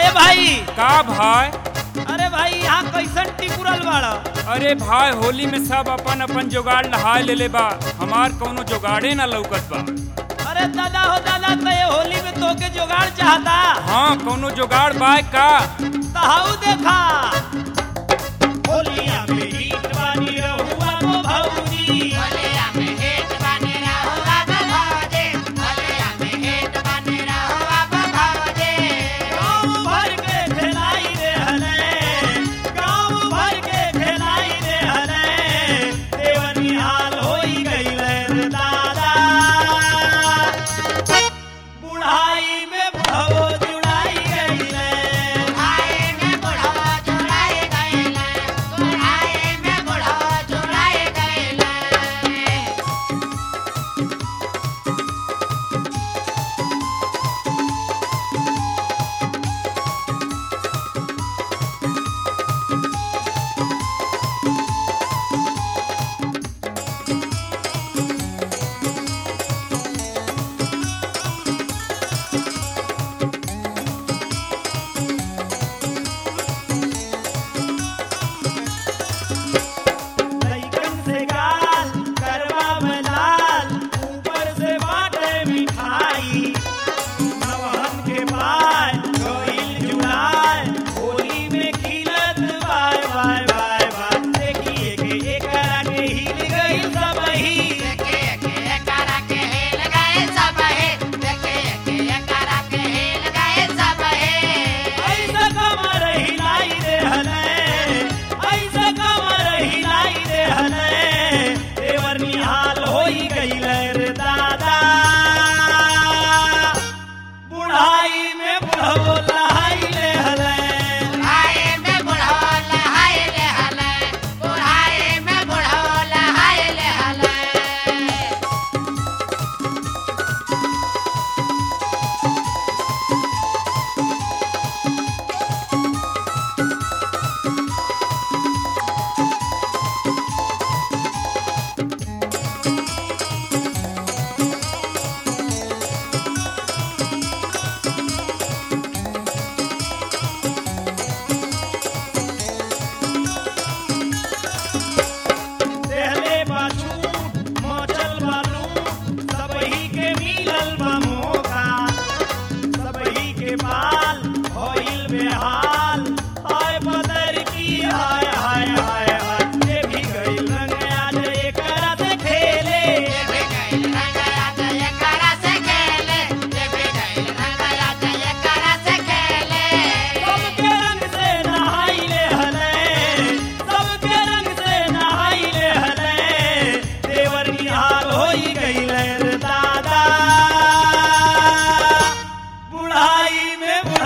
भाई का भाई अरे भाई यहाँ कैसन टिकुरल बाड़ा अरे भाई होली में सब अपन अपन जुगाड़ नहाय लेले बा हमार कौनो जुगाड़े ना लौकत बा अरे दादा हो दादा तो ये होली में तोके जुगाड़ चाहता हाँ कौनो जुगाड़ बाय का तहाऊ देखा होलिया में हीट बानी रहुआ को भौजी गाँव भर के खेलाई रे हले गाँव भर के खेलाई रे हले देवनी हाल होई गईले रे दादा बुढ़ाई में भवो जुड़ाई गईले लइकन से गाल करवा में लाल ऊपर से बाटे मिठाई नवहन के पाय गइल जुड़ाय होली में खिलत बाय बाय बाय बाय देखिए के एकरा के हिल गइल सबही ऐसा कमर हिलाई रे हले ऐसा कमर हिलाई रे हले देवर निहाल होई गइल रे दादा बुढ़ाई में बुढ़ो लहाई रे हले देहले बाछू मचल बालू सबही के मिलल बा मौका सबही के बाल होइल बेहाल हाय बदर की हाय हाय हाय हाय ये भी गइल रंग आज एकरा से खेले सबके रंग से नहाई ले हले सबके रंग से नहाई ले हले देवर निहाल होई गइल रे दादा बुढ़ाई में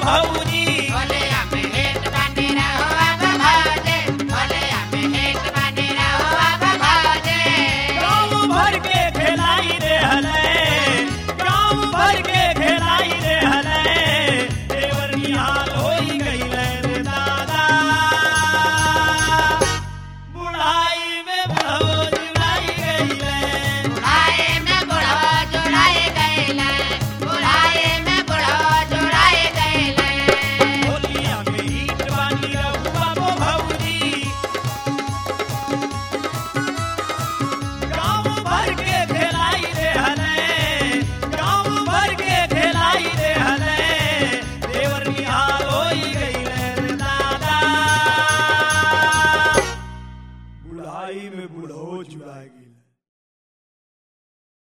भौजी